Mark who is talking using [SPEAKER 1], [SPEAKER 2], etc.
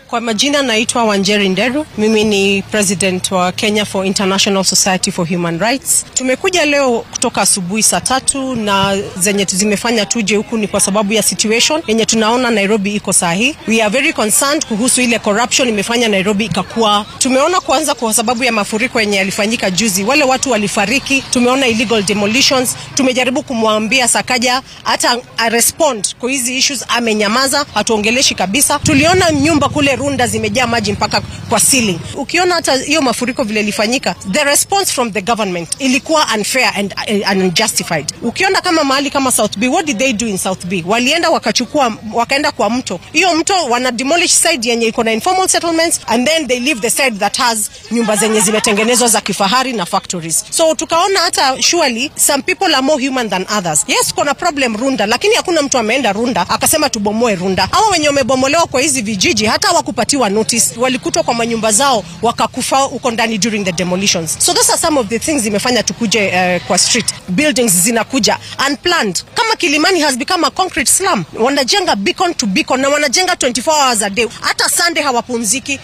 [SPEAKER 1] Kwa majina naitwa Wanjeri Nderu. Mimi ni president wa Kenya for International Society for Human Rights. Tumekuja leo kutoka asubuhi saa tatu na zenye zimefanya tuje huku ni kwa sababu ya situation yenye tunaona Nairobi iko saa hii. We are very concerned kuhusu ile corruption imefanya Nairobi ikakuwa. Tumeona kwanza kwa sababu ya mafuriko yenye yalifanyika juzi, wale watu walifariki. Tumeona illegal demolitions. Tumejaribu kumwambia Sakaja hata a respond kwa hizi issues, amenyamaza, hatuongeleshi kabisa. Tuliona nyumba kule Runda zimejaa maji mpaka kwa ceiling. Ukiona hata hiyo mafuriko vile ilifanyika, the response from the government ilikuwa unfair and, and unjustified. Ukiona kama mahali kama South B, what did they do in South B? Walienda wakachukua, wakaenda kwa mto, hiyo mto wana demolish side yenye iko na informal settlements and then they leave the side that has nyumba zenye zimetengenezwa za kifahari na factories. So tukaona hata surely some people are more human than others. Yes, kuna problem Runda, lakini hakuna mtu ameenda Runda akasema tubomoe Runda. Hawa wenye wamebomolewa kwa hizi vijiji hata wakupatiwa notice, walikutwa kwa manyumba zao wakakufa huko ndani during the demolitions. So those are some of the things zimefanya tukuje uh, kwa street. Buildings zinakuja unplanned. Kama Kilimani has become a concrete slum. Wanajenga beacon to beacon na wanajenga 24 hours a day. Hata Sunday hawapumziki.